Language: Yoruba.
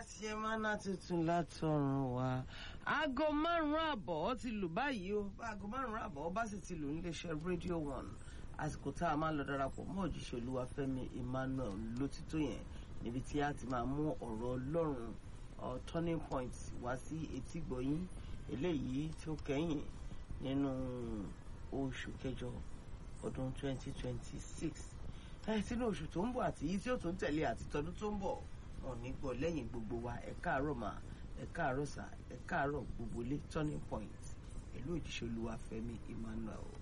ṣe máná tuntun látọ̀run wa aago márùn-ún àbọ̀ ó ti lù báyìí o aago márùn-ún àbọ̀ ó bá sì ti lù níléeṣẹ́ rédíò one àsìkò tá a máa lọ darapọ̀ mọ́ òjíṣẹ́ olúwa fẹ́mi emmanuel lótìtó yẹn níbi tí a ti máa mú ọ̀rọ̀ ọlọ́run turning point wá sí etí gbọ̀yìn eléyìí tó kẹ́yìn nínú oṣù kẹjọ ọdún 2026 ẹ sínú oṣù tó ń bọ̀ àti yìí tí ó tún tẹ̀lé àti tọdún tó ń bọ̀ wọn ní gbọ́ lẹ́yìn gbogbo wa ẹ káàárọ̀ mà ẹ káàárọ̀ sà ẹ káàárọ̀ gbogbo lé turning point pẹ̀lú òjíṣẹ́ olúwa fẹ́mi emmanuel.